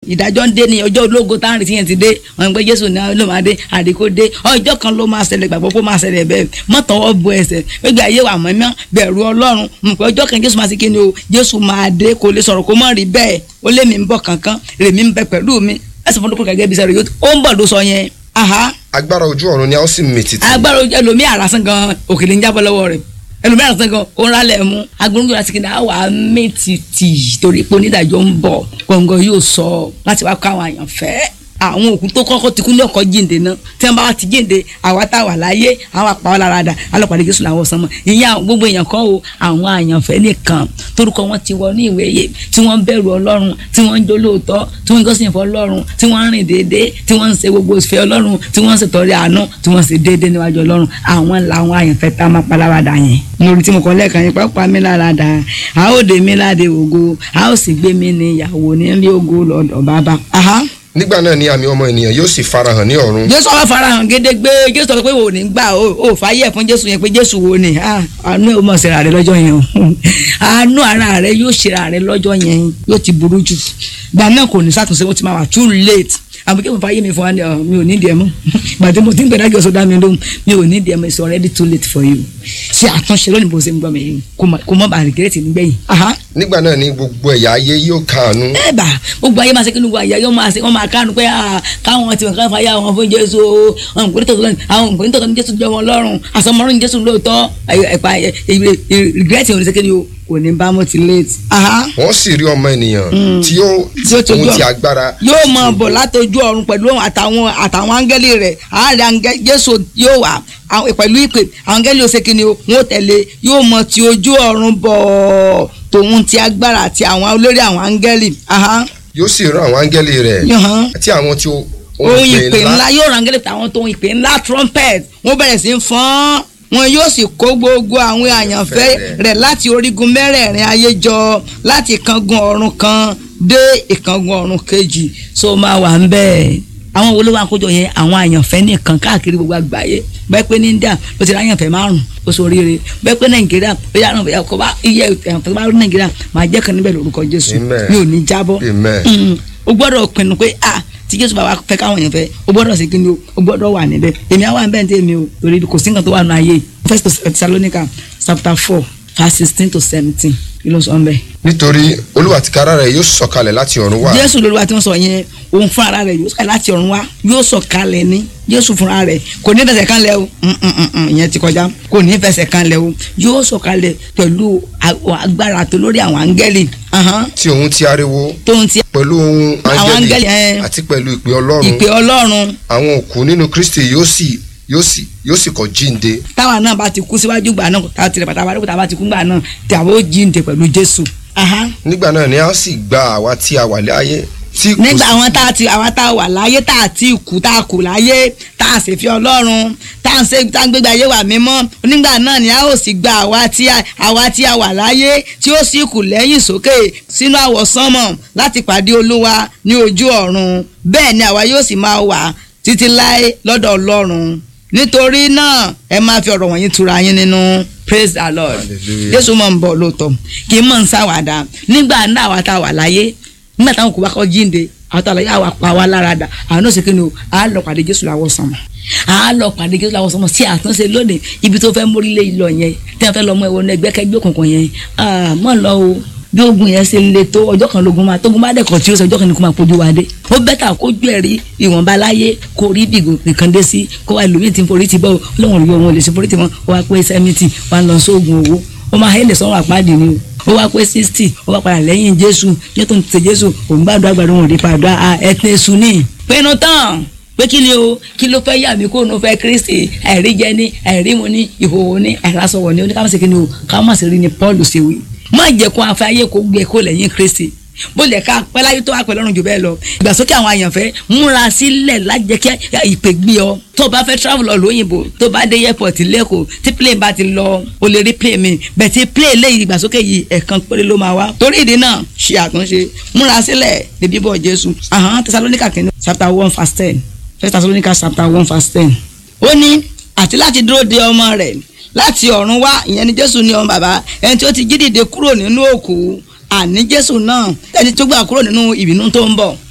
ìdájọ́ ń dé ní ọjọ́ ológo tá à ń retí yẹn ti dé wọn gbé jésù ní ló máa dé àdìkò dé ọjọ́ kan ló máa ṣẹlẹ̀ gbàgbọ́ kó máa ṣẹlẹ̀ bẹ́ẹ̀ mọ́tọ́wọ́ bu ẹsẹ̀ gbégbé ayé wà mọ́mọ́ bẹ̀rù ọlọ́run mọ̀ pé ọjọ́ kan jésù máa ṣe kí ni o jésù máa dé kò lè sọ̀rọ̀ kó mọ̀ rí bẹ́ẹ̀ ó lé mi ń bọ̀ kankan rèmi ń bẹ pẹ̀lú mi ẹsẹ̀ fún dókòrò gẹ́gẹ́ bí sẹ́rẹ̀ yóò ó ń bọ̀ ló sọ yẹn aha agbára ojú ọ̀run ni a ó sì mì tìtì. agbára ojú ẹlòmí àràsán gan òkèlè ń jábọ́ lọ́wọ́ rẹ̀ ẹlòmí àràsán gan ó ń rálẹ̀ mú agbóhùn láti kí ni a wà á mẹ́tìtì torí pé onídàájọ́ ń bọ̀ gbọ̀ngàn yóò sọ láti wá kó àwọn àyàn fẹ́ àwọn òkú tó kọ́kọ́ ti kú ní ọkọ̀ jíǹde náà tí wọ́n bá wá ti jíǹde àwa tá a wà láyé àwọn àpá wọn lára dà alọ́pàá jésù làwọn sọmọ ìyẹn àwọn gbogbo èèyàn kan o àwọn àyànfẹ́ nìkan torúkọ wọn ti wọ ní ìwé yẹ tí wọ́n bẹ̀rù ọlọ́run tí wọ́n ń jó lóòótọ́ tí wọ́ń gọ́sìn fún ọlọ́run tí wọ́n ń rìn déédéé tí wọ́n ń ṣe gbogbo ìfẹ́ ọlọ́run tí wọ́n ń ṣètọ́rẹ́ àánú tí wọ́n ń ṣe déédéé níwájú ọlọ́run àwọn làwọn àyànfẹ́ tá a máa paláradà yẹn lórí tí mo kọ́ lẹ́ẹ̀kan yẹn pápá mi láradà a ó dé mi láde ògo a ó sì gbé mi ní ìyàwó nílé ògo lọ́dọ̀ bàbá. Aha nígbà náà ni àmì ọmọ ènìyàn yóò sì farahàn ní ọ̀run. jésù ọwọ́ farahàn gédégbé jésù sọ pé wò ní gbà ó fàyè fún jésù yẹn pé jésù wo ni àánú ẹ̀ ó mọ̀ síra rẹ lọ́jọ́ yẹn o àánú ara rẹ yóò ṣera rẹ lọ́jọ́ yẹn yóò ti burú jù gbà náà kò ní sàtúnṣe wọ́n ti máa wà too late àmọ́ kí mo fàyè mi fún wa ni mi ò ní ìdí ẹ mọ́ gbàdé mo ti ń gbẹ̀dá jọ sódà mi lóhùn mi ò ní ìdí ẹ mọ́ it's already too late for you ṣe àtúnṣe lónìí bó ṣe ń gbọ́ mi yìí kó mọ́ bàa rìgírẹ́tì nígbẹ̀yìn. nígbà náà ni gbogbo ẹ̀yà ayé yóò kàánú. ẹ bá gbogbo ayé máa ṣe kí gbogbo ayé yóò máa ṣe wọ́n máa kánú pé káwọn ti wọn fàyà wọn fún jésù àwọn òǹkùnrin tọ̀tọ̀ àwọn òǹkùnrin tọ̀tọ̀ ní jésù jẹ́ wọn lọ́rùn àsọmọ́rún ní jésù lóòótọ́ ẹ̀pà rìgírẹ́tì òní ṣe kí ni o kò ní bá mo ti late. wọ́n sì rí ọmọ ènìyàn tí yóò ohun ti agbára. yóò mọ bọ̀ látọjú ọ̀run pẹ̀lú àtàwọn àtàwọn áńgẹ́lì rẹ̀ àárẹ̀ jésù yóò wà pẹ̀lú ìpè àwọn áńgẹ́lì òsè kìíní o wọ́n tẹ̀lé yóò mọ ti ojú ọ̀run bọ̀ tòun ti agbára àti àwọn olórí àwọn áńgẹ́lì. yóò sì rán àwọn áńgẹ́lì rẹ̀ àti àwọn tí ó ohun ìpè ńlá yóò rán áńgẹ́lì àtàwọn tó ohun ìpè ńlá trumpet wọ́n bẹ̀rẹ̀ sí í fọ́n wọn yóò sì kó gbogbo àwọn àyànfẹ́ rẹ̀ láti orígun mẹ́rẹ̀ẹ̀rin ayé jọ láti ìkángun ọ̀run kan dé ìkángun ọ̀run kejì so máa wà ń bẹ́ẹ̀ àwọn wo ló wà kójọ yẹn àwọn àyànfẹ́ nìkan káàkiri gbogbo àgbáyé bẹ́ẹ̀ pé ní India ló ti rí àyànfẹ́ márùn ó sọ oríire bẹ́ẹ̀ pé Nàìjíríà ó yà ràn kó bá iye àyànfẹ́ bá rí Nàìjíríà máa jẹ́ kan níbẹ̀ lórúkọ Jésù mi ò ní jábọ́ o gbọ́dọ̀ pinnu pé ah tí jésù bá wa fẹ́ káwọn èèyàn fẹ́ o gbọ́dọ̀ sí kíni o o gbọ́dọ̀ wà níbẹ̀ èmi àwọn àbẹ̀ ntẹ́ mi o torí kò sí nǹkan tó wà nù ayé first Thessalonica chapter four verse sixteen to seventeen kí ló sọ ń bẹ. nítorí olúwa tìkára rẹ̀ yóò sọ̀kalẹ̀ láti ọ̀run wá. jésù lolúwa tí wọ́n sọ yẹn òun fún ara rẹ̀ yóò sọ̀kalẹ̀ láti ọ̀run wá yóò sọ̀kalẹ̀ ní jésù fúnra rẹ̀ kò ní fẹsẹ̀ kan lẹ̀ o ìyẹn ti kọjá kò ní fẹsẹ̀ kan lẹ̀ o yóò sọ̀kalẹ̀ pẹ̀lú agbára tó lórí àwọn áńgẹ́lì. tí òun ti ariwo tóun ti pẹ̀lú ohun àwọn áńgẹ́lì áńgẹ́lì àti pẹ̀lú ìpè ọlọ́run ìpè ọlọ́run àwọn òkú nínú kristi yóò sì yóò sì yóò sì kọ́ jíǹde. táwa náà bá ti kú síwájú gbà náà táwa tirẹ̀ pàtàkì àbálòpọ̀ táwa ti kú gbà náà tí àwọn ó jíǹde pẹ̀lú jésù. Aha. nígbà náà ni a sì gba àwa tí a wà láyé tí kò nígbà sí- àwọn tá a ti àwọn tá a wà láyé tá a ti kú tá a kù láyé tá a sì fi ọlọ́run tá a ń ṣe tá a ń gbégbá ayé wà mímọ́ nígbà náà ni a ó sì gba àwa tí a àwa tí a wà láyé tí ó sì kù lẹ́yìn sókè sínú àwọ̀sánmọ̀ láti pàdé olúwa ní ojú ọ̀run bẹ́ẹ̀ ni àwa yóò sì máa wà títí láé lọ́dọ̀ ọlọ́run nítorí náà ẹ máa fi ọ̀rọ̀ wọ̀nyí tura yín nínú praise the lord Hallelujah. jésù mọ̀ ń bọ̀ lóòótọ́ kì í mọ̀ ń sáwàdà nígbà náà àwa tá a wà láyé nígbà táwọn kò bá kọ́ jíǹde àwọn tá a lọ yà wà pa wá lára dà àwọn náà ṣe kí ni o à á lọ pàdé jésù làwọn sọmọ à á lọ pàdé jésù làwọn sọmọ sí àtúnṣe lónìí ibi tó fẹ́ mórílẹ̀ lọ yẹn tí wọ́n fẹ́ lọ mọ ẹ̀wọ̀n ẹgbẹ́kẹ́gbẹ́ òkùnkùn yẹn ah, mọ̀ lọ o bí ogun yẹn ṣe le tó ọjọ́ kan lógun máa tógun bá dẹ̀kọ̀ tí ó sọ ọjọ́ kan ní kó máa kojú wa dé ó bẹ́tà kó ju ẹ̀rí ìwọ̀nba láyé kó rí bìgò nìkan dé sí kó wá ẹlòmíì tí ń forí ti bọ́ ọlọ́run yóò wọn ò lè ṣe forí ti wọn ó wá pé sẹ́mìtì wá ń lọ sóògùn owó ó máa hẹ́lẹ̀ sọ́run àpáàdì ni o ó wá pé sixty ó wá padà lẹ́yìn jésù yóò tó ń tẹ jésù òun gbàdúrà gbàdúrà wọn ò rí padà ẹ̀tẹ̀ sùn ní. pinnu tán pé kí ni o kí ló fẹ́ yà mí kó nu fẹ́ kristi ẹ̀rí jẹ ní ẹ̀rí mu ní ìhòòhò ní ẹ̀rásọ̀wọ̀ ní oníkàmọ́sí kí ni o kámọ́sí rí ni paul ṣe wí má jẹ́ kó afẹ́ ayé kó gbé kó lẹ́yìn kristi bó lè ká pẹ́ láyé tó wà pẹ́ lọ́rùn jù bẹ́ẹ̀ lọ ìgbàsókè àwọn àyànfẹ́ múra sílẹ̀ lájẹ́ kí ìpè gbé ọ tó o bá fẹ́ travel lọ lóyìnbó tó bá dé airport lẹ́kọ̀ọ́ tí plane bá ti lọ o lè rí plane mi bẹ́ẹ̀ tí plane lẹ́yìn ìgbàsókè yìí ẹ̀kan péré ló máa wá torí ìdí náà ṣe àtúnṣe múra sílẹ̀ ní bíbọ̀ jésù ahọ́n tẹsalóníkà kìíní chapter one verse ten first tẹsalóníkà chapter one verse ten ó ní àti láti dúró de ọmọ rẹ̀ láti ọ̀run wá ìyẹn ni jésù ní ọmọ bàbá ẹni tí ó ti jí dìde kúrò nínú òkú àní jésù náà ẹni tó gbà kúrò nínú ìbínú tó ń bọ̀